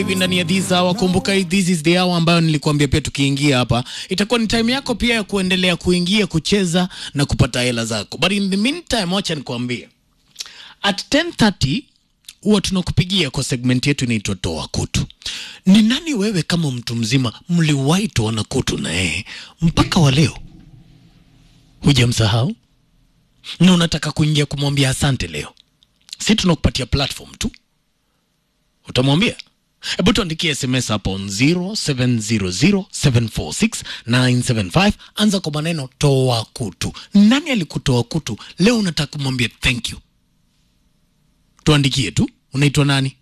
hivi ndani ya this hour. Kumbuka this is the hour ambayo nilikuambia pia tukiingia hapa itakuwa ni time yako pia ya kuendelea kuingia kucheza na kupata hela zako, but in the meantime, wacha nikwambie at 10:30 huwa tunakupigia kwa segment yetu inaitwa toa kutu. Ni nani wewe kama mtu mzima mliwahi toana kutu na yeye mpaka wa leo hujamsahau na unataka kuingia kumwambia asante leo? Si tunakupatia platform tu, utamwambia Hebu tuandikie SMS hapo on 0700746975 anza kwa maneno toa kutu. Nani alikutoa kutu leo unataka kumwambia thank you? Tuandikie tu, unaitwa nani?